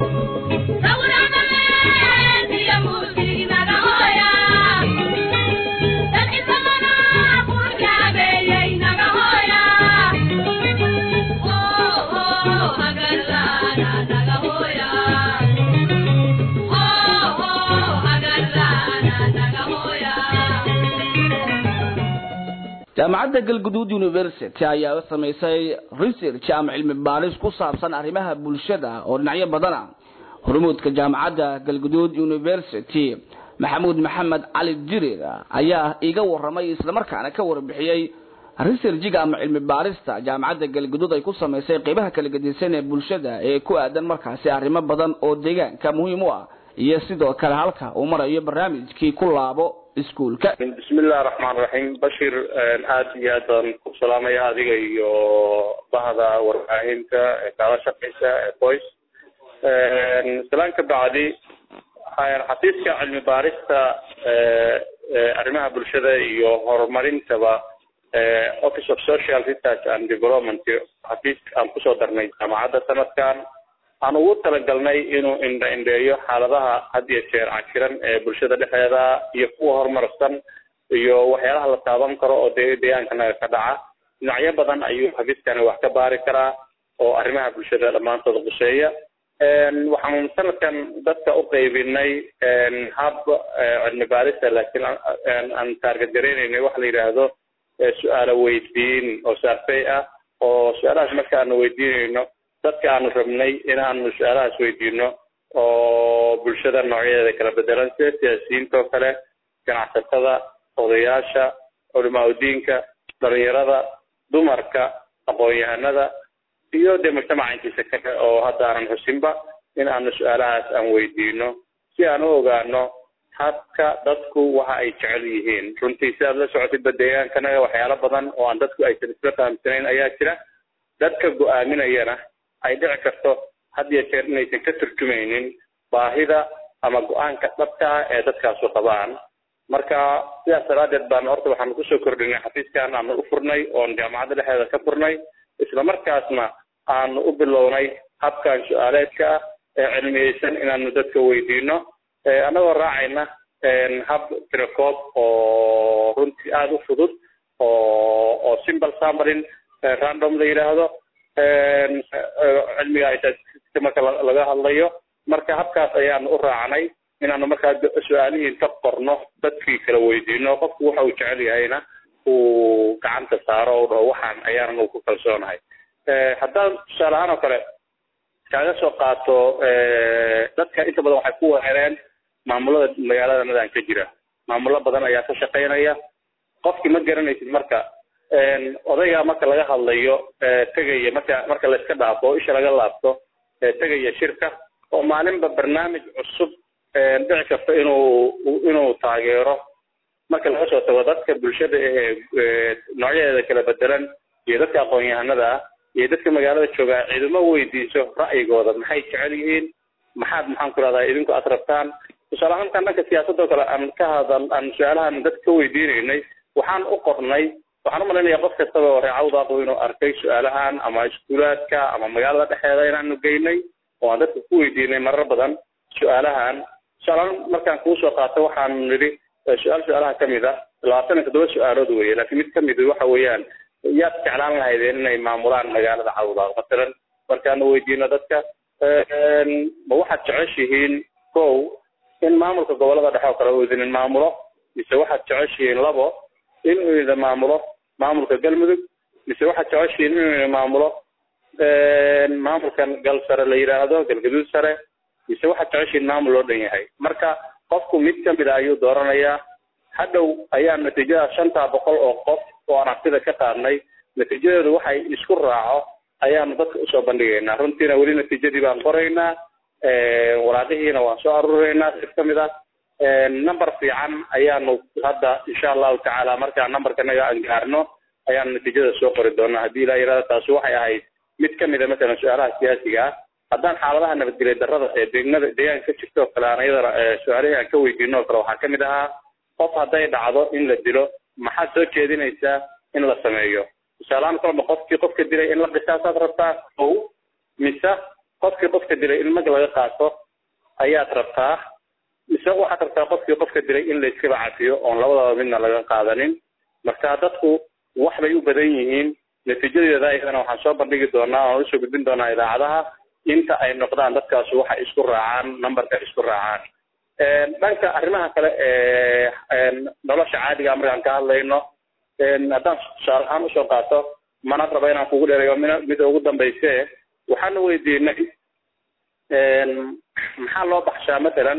jaamacadda galguduud university ayaa samaysay research ama cilmi baaris ku saabsan arrimaha bulshada oo dhinacyo badana hormuudka jaamacadda galguduud university maxamuud maxamed cali jirir ayaa iga waramay islamarkaana ka warbixiyey researchiga ama cilmi baarista jaamacadda galguduud ay ku samaysay qeybaha kala gedisan ee bulshada ee ku aadan markaasi arrimo badan oo deegaanka muhiim u ah iyo sidoo kale halka uu marayo barnaamijkii ku laabo iskuulka bismillahi raxmaan raxiim bashir aad iyo aad baan ku salaamaya adiga iyo bahda warbaahinta ee kaala shaqeysa ee voice salaan ka bacdi xafiiska cilmi baarista arrimaha bulshada iyo horumarintaba office of social research and development xafiis aan kusoo darnay jaamacadda sanadkan aan ugu talagalnay inuu indha indheeyo xaaladaha had iyo jeer cakiran ee bulshada dhexdeeda iyo kuwa horumarsan iyo waxyaalaha la taaban karo oo de deegaankanaga ka dhaca dhinacyo badan ayuu xafiiskani wax ka baari karaa oo arrimaha bulshada dhammaantood quseeya waxaan sanadkan dadka u qaybinay hab cilmi baarista laakiin aan taarget gareynaynay waxa la yidhaahdo su-aalo weydiin oo survey ah oo su-aalahaas marka aanu weydiinayno dadka aanu rabnay inaanu su-aalahaas weydiino oo bulshada noocyadeeda kala bedelan sida siyaasiyiinta oo kale ganacsatada odayaasha culimaa udiinka dhalinyarada dumarka aqoon-yahanada iyo dee mujtamaca intiisa kale oo hadda aanan xusinba in aanu su-aalahaas aan weydiino si aan u ogaano habka dadku waxa ay jecel yihiin runtii si aad la socotidba deegaankanaga waxyaalo badan oo aan dadku aysan isla fahamsanayn ayaa jira dadka go-aaminayana ay dhici karto had iyo jeer inaysan ka turjumaynin baahida ama go-aanka dhabka ah ee dadkaasu qabaan marka sidaas daraadeed baan horta waxaanu kusoo kordhinay xafiiskan aanu u furnay oon jaamacadda dhexdeeda ka furnay isla markaasna aanu u bilownay habkan su-aaleedka ah ee cilmiyeysan inaanu dadka weydiino annagoo raacayna hab tirakoob oo runtii aada u fudud oo oo simple sambalin random la yidhaahdo cilmiga aytaska marka laga hadlayo marka habkaas ayaanu u raacnay inaanu markaa su-aalihii ka qorno dadkii kala weydiino qofku waxa uu jecel yahayna uu gacanta saaro o dhaho waxaan ayaanu ku kalsoonahay haddaan tusaale ahaan oo kale kaaga soo qaato dadka inta badan waxay ku weereen maamulada magaalada nadaan ka jira maamulo badan ayaa ka shaqaynaya qofkii ma garanaysid marka odayga marka laga hadlayo tegaya marka marka la iska dhaafo oo isha laga laabto tegaya shirka oo maalinba barnaamij cusub dhici karta inuu inuu taageero marka laga soo tago dadka bulshada ee noocyadeeda kala bedelan iyo dadka aqoon-yahanada ah iyo dadka magaalada joogaa ciidamo weydiiso ra'yigooda maxay jecel yihiin maxaad maxaan ku rahdaa idinku aad rabtaan tusaale ahaantan dhanka siyaasadoo kale aan ka hadal aan su-aalahan dadka ka weydiinaynay waxaan u qornay waxaan umalaynaya qof kastaba oo reecawdaaqo inuu arkay su-aalahan ama iskuulaadka ama magaalada dhexeeda inaanu geynay oo aan dadka ku weydiinay marar badan su-aalahan tusaaleaan markaan kuu soo qaato waxaan nidhi su-aal su-aalaha kamid ah labaatan iyo toddoba su-aalood weye laakiin mid kamid waxa weeyaan yaad jeclaan lahaydeen inay maamulaan magaalada cawdaaq masalan markaanu weydiino dadka ma waxaad jeceshihiin kow in maamulka gobolada dhexe oo kale uu idinin maamulo mise waxaad jeceshihiin labo in uu idin maamulo maamulka galmudug mise waxaad jeceshihiin inuu idin maamulo maamulkan gal sare la yidhaahdo galgaduud sare mise waxaad jeceshihiin maamul loo dhan yahay marka qofku mid kamid a ayuu dooranayaa hadhow ayaa natiijada shantaa boqol oo qof oo aragtida ka qaadnay natiijadeedu waxay isku raaco ayaanu dadka usoo bandhigaynaa runtiina weli natiijadii baan qoraynaa waraaqihiina waan soo aruuraynaa sid kamid ah number fiican ayaanu hadda insha allahu tacaala markaan numberkanaga aan gaarno ayaanu natiijada soo qori doonaa haddii ilaa yirahdo taasi waxay ahayd mid kamid a masalan su-aalaha siyaasiga ah haddaan xaaladaha nabadgelya darrada ee deegnada deegaanka ka jirta oo kale aan iyadana su-aalihii aan ka weydiino oo kale waxaa kamid ahaa qof hadday dhacdo in la dilo maxaad soo jeedinaysaa in la sameeyo tusaalahaan kolba qofkii qofka dilay in la qisaasaad rabtaa ow mise qofkii qofka dilay in mag laga qaato ayaad rabtaa mise waxaad rabtaa qofkii qofka dilay in la iskaba cafiyo oon labadaba midna laga qaadanin marka dadku wax bay u badan yihiin natiijadeeda ayadana waxaan soo bandhigi doonaa oan usoo gudbin doonaa idaacadaha inta ay noqdaan dadkaas waxa isku raacaan numberka isku raacaan dhanka arrimaha kale ee nolosha caadiga markaan ka hadlayno haddaan tusaale ahaan usoo qaato mana raba inaan kugu dheerayo m mida ugu dambayse waxaana weydiinay maxaa loo baxshaa matalan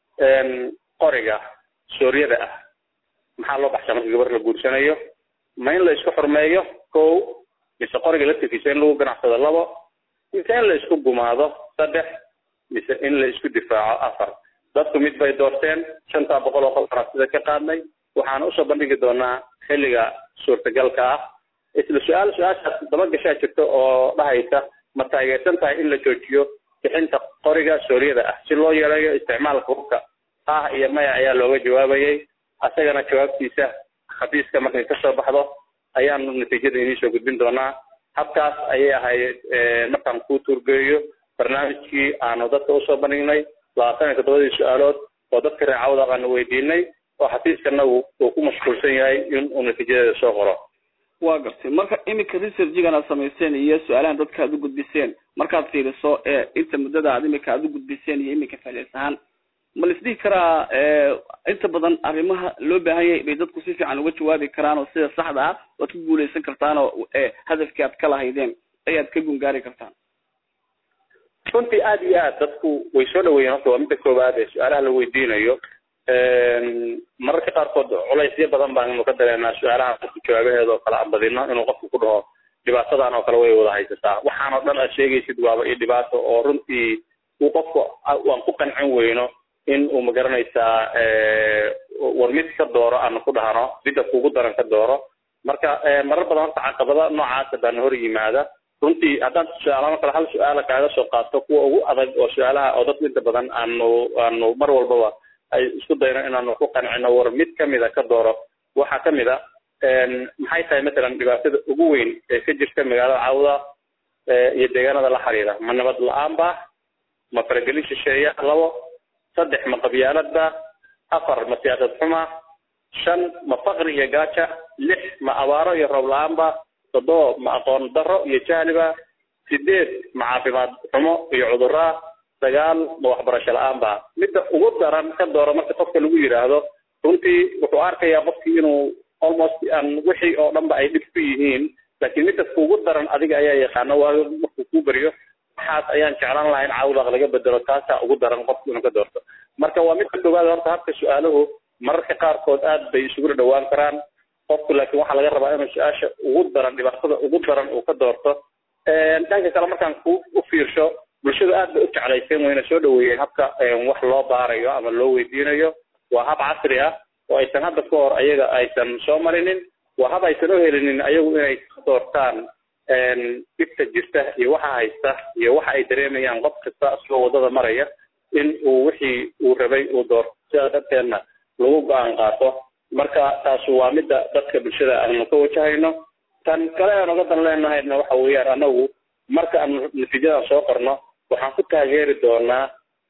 qoriga sooryada ah maxaa loo baxshaa marka gabar la guursanayo ma in la isku xurmeeyo ko mise qoriga laftirkiisa in lagu ganacsado labo mise in la isku gumaado saddex mise in la isku difaaco afar dadku mid bay doorteen shantaa boqol oo qolkana sida ka qaadnay waxaana usoo bandhigi doonaa xilliga suurtagalka ah isla su-aal su-aashaas daba gashaa jirta oo dhahaysa ma taageersan tahay in la joojiyo bixinta qoriga sooryada ah si loo yareeyo isticmaalka hubka ah iyo maya ayaa looga jawaabayay asagana jawaabtiisa xafiiska markay kasoo baxdo ayaanu natiijada inii soo gudbin doonaa habkaas ayay ahayd markaan kuu tuurgeeyo barnaamijkii aanu dadka usoo bandhignay labaatan iyo toddobadii su-aalood oo dadka reecawda aanu weydiinay oo xafiiskanagu uu ku mashquulsan yahay in uu natiijadeeda soo qoro waa gartay marka iminka researchigan aad samayseen iyo su-aalahan dadka aad u gudbiseen markaad fiiriso ee inta muddada aad imika aad u gudbiseen iyo iminka ficlis ahaan ma la isdhihi karaa inta badan arrimaha loo baahan yahay bay dadku si fiican uga jawaabi karaan oo sida saxda ah waad ku guuleysan kartaan oo hadafkii aad ka lahaydeen ayaad ka gungaari kartaan runtii aad iyo aad dadku way soo dhaweeyeen horta waa midda koowaad ee su-aalaha la weydiinayo mararka qaarkood culaysyo badan baanu ka dareenaa su-aalaha qofku jawaabaheeda oo kale aan badino inuu qofku ku dhaho dhibaatadan oo kale way wada haysataa waxaan oo dhan aad sheegaysid waaba iyo dhibaato oo runtii uu qofku waan ku qancin weyno in uu magaranaysaa war mid ka dooro aanu ku dhahno midda kugu daran ka dooro marka marar badan horta caqabada noocaasa baana hor yimaada runtii haddaan su-aalama kale hal su-aala kaaga soo qaato kuwa ugu adag oo su-aalaha oo dadku inta badan aanu aanu mar walbaba ay isku dayno inaanu ku qancino war mid kamida ka dooro waxaa kamid a maxay tahay matalan dhibaatada ugu weyn ee ka jirta magaalada cawda iyo deegaanada la xiriira ma nabad la-aan ba ma faragelin shisheeya labo saddex ma qabyaaladba afar ma siyaasad xuma shan ma faqri iyo gaaja lix ma abaaro iyo roob la-aanba toddoba ma aqoon daro iyo jahliba sideed ma caafimaad xumo iyo cuduraa sagaal ma waxbarasho la-aanba midda ugu daran ka dooro marka qofka lagu yidhaahdo runtii wuxuu arkayaa qofkii inuu almost aan wixii oo dhanba ay dhib ku yihiin laakiin midda kuugu daran adiga ayaa yaqaano waayo markuu kuu beriyo waxaas ayaan jeclaan lahaa in cawdaq laga bedelo taasaa ugu daran qofku inuu ka doorto marka waa midka koowaad horta habka su-aaluhu mararka qaarkood aad bay isugula dhawaan karaan qofku laakiin waxaa laga rabaa inuu su-aasha ugu daran dhibaatada ugu daran uu ka doorto dhanka kale markaan ku u fiirsho bulshadu aad bay u jeclayseen wayna soo dhaweeyeen habka wax loo baarayo ama loo weydiinayo waa hab casri ah oo aysan hadda ka hor ayaga aysan soo marinin waa hab aysan u helinin ayagu inay ka doortaan dhibta jirta iyo waxa haysta iyo waxa ay dareemayaan qof kasta isagoo waddada maraya in uu wixii uu rabay uu doorto sidaa darteedna lagu go-aan qaato marka taas waa midda dadka bulshada aanu ka wajahayno tan kale aan uga dan leenahayna waxa weeyaan anagu marka aanu natiijadan soo qorno waxaan ku taageeri doonaa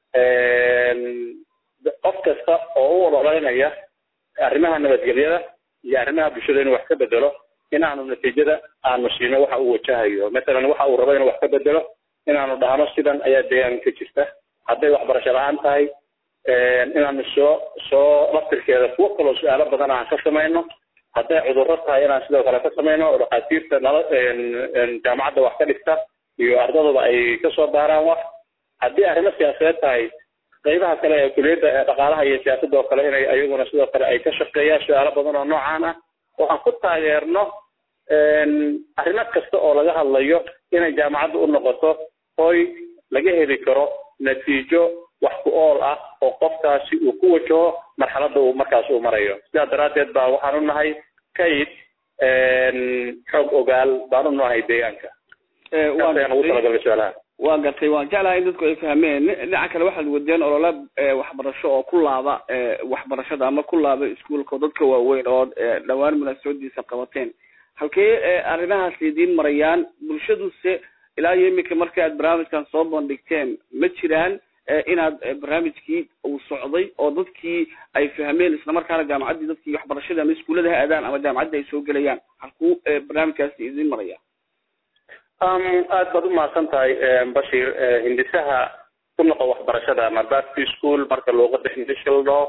qof kasta oo u ololeynaya arrimaha nabadgelyada iyo arrimaha bulshada inuu wax ka bedelo inaanu natiijada aanu siino waxa uu wajahayo matalan waxa uu rabo inuu wax ka bedelo inaanu dhahno sidan ayaa deegaanka ka jirta hadday waxbarasho la-aan tahay inaanu soo soo laftirkeeda kuwo kaloo su-aalo badan aan ka samayno hadday cudurro tahay inaan sidoo kale ka samayno oo dhakhaatiirta nala jaamacadda wax ka dhigta iyo ardaduba ay kasoo baaraan wax haddii arrimo siyaasadeed tahay qaybaha kale ee kuliyadda ee dhaqaalaha iyo siyaasadda oo kale inay ayaguna sidoo kale ay ka shaqeeyaan su-aalo badan oo noocaan ah waxaan ku taageerno arrimo kasta oo laga hadlayo inay jaamacadda u noqoto hoy laga heli karo natiijo wax ku ool ah oo qofkaasi uu ku wajaho marxaladda uu markaas uu marayo sidaa daraaddeed baa waxaan u nahay kayd xoog ogaal baan u nahay deegaanka ayaan ugu talagalay su-aalaha waa gartay waan jeclahay in dadku ay fahmeen dhinaca kale waxaad wadeen olole waxbarasho oo ku laaba waxbarashada ama ku laaba iskuolka oo dadka waaweyn oo dhawaan munaasabadiisa qabateen halkee arrimahaas idiin marayaan bulshaduse ilaa iyo iminka marka aad barnaamijkan soo bandhigteen ma jiraan inaad barnaamijkii uu socday oo dadkii ay fahmeen islamarkaana jaamacaddii dadkii waxbarashada ama iskuullada ha aadaan ama jaamacaddii ay soo gelayaan halkuu barnaamijkaasi idin maraya aad baad umahadsan tahay bashir hindisaha ku noqo waxbarashada ama back to school marka luuqada hindisha la dhaho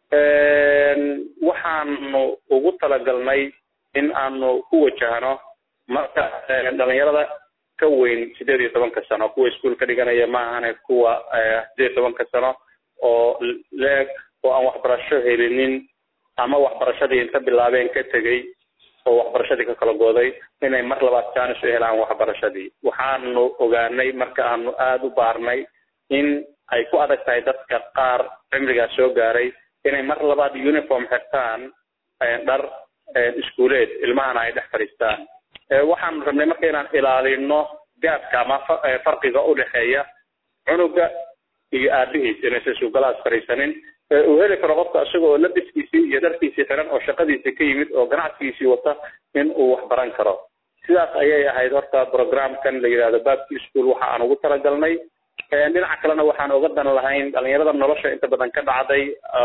waxaanu ugu talagalnay in aanu ku wajahno marka dhalinyarada ka weyn sideed iyo tobanka sano kuwa iskuol ka dhiganaya ma ahane kuwa sideed iyo tobanka sano oo leeg oo aan waxbarasho helinin ama waxbarashadii inta bilaabeen ka tegey oo waxbarashadii ka kala gooday inay mar labaad jaanis u helaan waxbarashadii waxaanu ogaanay marka aanu aada u baarnay in ay ku adag tahay dadka qaar cimrigaas soo gaaray inay mar labaad uniform xirtaan dhar iskuuleed ilmahana ay dhex fadhiistaan waxaanu rabnay marka inaan ilaalino gaabka ama farqiga udhexeeya cunuga iyo aabihiis inaysan sugalaas fadhiisanin uu heli karo qofka isaga oo labiskiisii iyo dharkiisii xiran oo shaqadiisii ka yimid oo ganacsigiisii wata in uu wax baran karo sidaas ayay ahayd horta programkan la yidhahdo babki school waxa aan ugu talagalnay dhinaca kalena waxaan oga dan lahayn dhalinyarada nolosha inta badan ka dhacday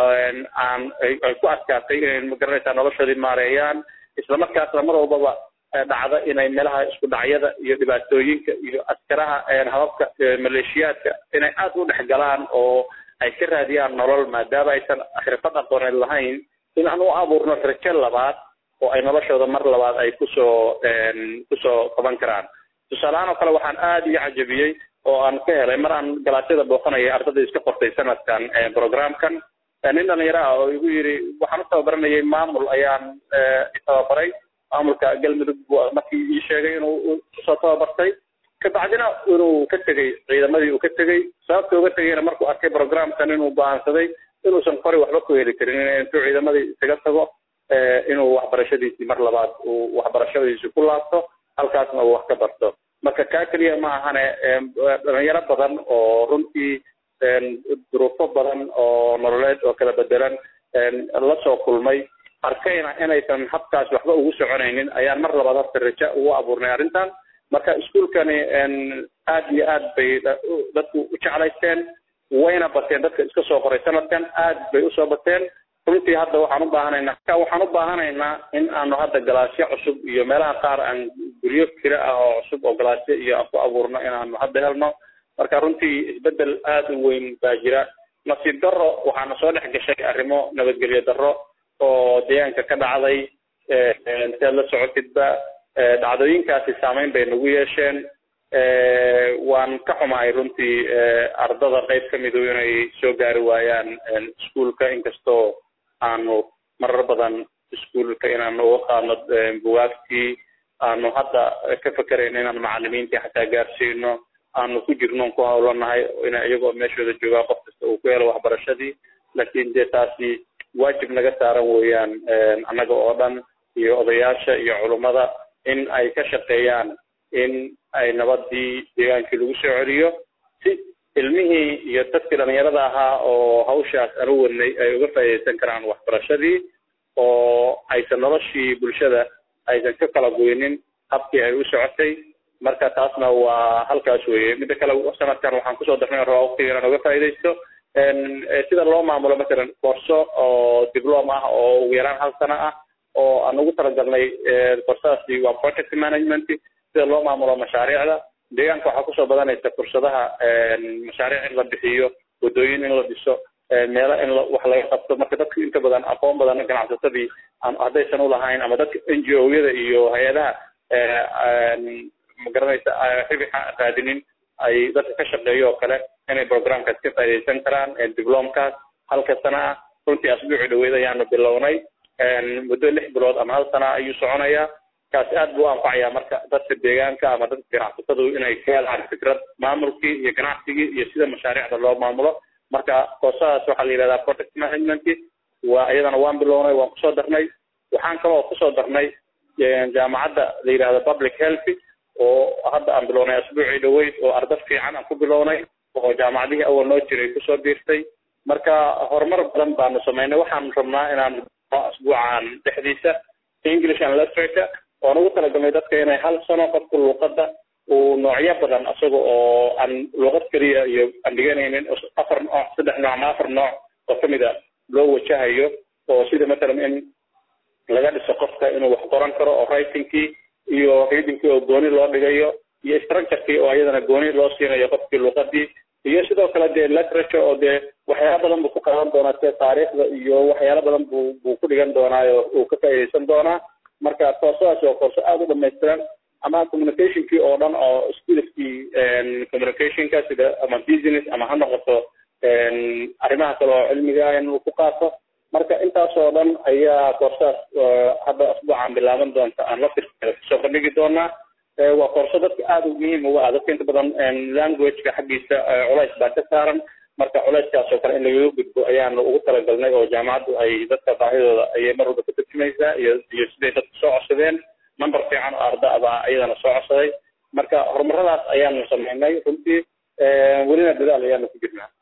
aan ay ku adkaatay inay magaranaysaa noloshoodii maareeyaan islamarkaasna mar walbaba dhacda inay meelaha isku dhacyada iyo dhibaatooyinka iyo askaraha hababka maleeshiyaadka inay aada u dhex galaan oo ay ka raadiyaan nolol maadaama aysan xirfad aqooneed lahayn in aan u abuurno rajo labaad oo ay noloshooda mar labaad ay kusoo kusoo qaban karaan tusaalehaan oo kale waxaan aada iyo cajabiyey oo aan ka helay mar aan galaasyada booqanaya ardada iska qortay sanadkan programkan nin dhalinyaro ah oo igu yidhi waxaan u tababaranayay maamul ayaan tababaray maamulka galmudug markii ii sheegay inuu kusoo tababartay kabacdina inuu ka tegey ciidamadii uu ka tegey sababta uga tegeyna markuu arkay programkan inuu go-aansaday inuusan qori waxba ku heli karin intuu ciidamadii isaga tago inuu waxbarashadiisii mar labaad uu waxbarashadiisii ku laabto halkaasna uu wax ka barto marka kaa keliya ma ahane dhalinyaro badan oo runtii duruufo badan oo nololeed oo kala bedelan la soo kulmay arkayna inaysan habkaas waxba ugu soconaynin ayaan mar labaad horta raja ugu abuurnay arrintan marka iskuolkani aad iyo aad bay dadku u jeclaysteen wayna bateen dadka iska soo qoray sanadkan aad bay usoo bateen runtii hadda waxaan u baahanaynaa waxaan u baahanaynaa in aanu hadda galaasyo cusub iyo meelaha qaar aan guryo kira ah oo cusub oo galaasyo iyo aan ku abuurno inaanu hadda helno marka runtii isbedel aada u weyn baa jira nasiib darro waxaana soo dhex gashay arrimo nabadgelyo darro oo deegaanka ka dhacday si aad la socotidba dhacdooyinkaasi saameyn bay nagu yeesheen waan ka xumahay runtii ardada qayb ka midu inay soo gaari waayaan iskuolka inkastoo aanu marar badan iskuolka inaanu uga qaadno bugaagtii aanu hadda ka fekerayn inaan macalimiintii xataa gaarsiino aanu ku jirno ku hawlanahay in iyagoo meeshooda joogaa qof kasta uu ku helo waxbarashadii laakiin dee taasi waajib naga saaran weeyaan annaga oo dhan iyo odayaasha iyo culummada in ay ka shaqeeyaan in ay nabadii deegaankii lagu soo celiyo si ilmihii iyo dadkii dhalinyarada ahaa oo hawshaas anu wadnay ay uga faa'iidaysan karaan waxbarashadii oo aysan noloshii bulshada aysan ka kala goynin habkii ay u socotay marka taasna waa halkaas weeye midda kale sanadkan waxaan kusoo darnay rabaa waqtiga inaan uga faa'iidaysto sida loo maamulo masalan koorso oo diplom ah oo ugu yaraan hal sano ah oo aan ugu talagalnay koorsadaasi waa project management sida loo maamulo mashaariicda deegaanka waxaa kusoo badanaysa fursadaha mashaariic in la bixiyo waddooyin in la dhiso meelo in wax laga qabto marka dadka inta badan aqoon badan ganacsatadii haddaysan ulahayn ama dadka n g o yada iyo hay-adaha magaranaysa ribixa raadinin ay dadka ka shaqeeyo oo kale inay programkaas ka faaidaysan karaan diplomkaas halka sana ah runtii asbuuci dhaweyd ayaanu bilownay muddo lix bilood ama hal sana ayuu soconayaa kaasi aad buu u anfacayaa marka dadka deegaanka ama dadka ganacsatadu inay ka helaan fikrad maamulkii iyo ganacsigii iyo sida mashaariicda loo maamulo marka koosadaas waxaa la yidhahdaa project management waa iyadana waan bilownay waan kusoo darnay waxaan kaloo kusoo darnay jaamacadda la yidhahdo public health oo hadda aan bilownay asbuucii dhaweyd oo arda fiican aan ku bilownay oo jaamacadihii awal noo jiray kusoo biirtay marka horumar badan baanu samaynay waxaanu rabnaa inaan asbuucan dhexdiisa english and literature oan ugu talagalnay dadka inay hal sano qofku luuqada uu noocyo badan isaga oo aan luqad keliya iyo aan dhiganaynin afar nooc saddex nooc ama afar nooc oo kamid a loo wajahayo oo sida matalan in laga dhiso qofka inuu wax qoran karo oo writingkii iyo readingkii oo gooni loo dhigayo iyo structurekii oo iyadana gooni loo siinayo qofkii luqadii iyo sidoo kale dee literature oo dee waxyaala badan buu ku qaadan doonaa sida taariikhda iyo waxyaala badan buu buu ku dhigan doonaayo uu ka faa'iidaysan doonaa marka koorsadaas waa koorso aada u dhamaystiran ama communicationkii oo dhan oo skillskii communicationka sida ama business ama ha noqoto arrimaha kale oo cilmiga in uu ku qaato marka intaas oo dhan ayaa koorsadaas hadda asbuucan bilaaban doonta aan la firkada kusoo bandhigi doonaa waa koorso dadka aada u muhiim uga ah dadka inta badan languageka xaggiisa culays baa ka saaran marka culayskaas oo kale in lagaga gudbo ayaanu ugu talagalnay oo jaamacaddu ay dadka baahidooda ayay mar walba ka turjumaysaa iyo iyo siday dadku soo codsadeen number fiican oo arda baa iyadana soo codsaday marka horumaradaas ayaanu samaynay runtii welina dadaal ayaanu ku jirnaa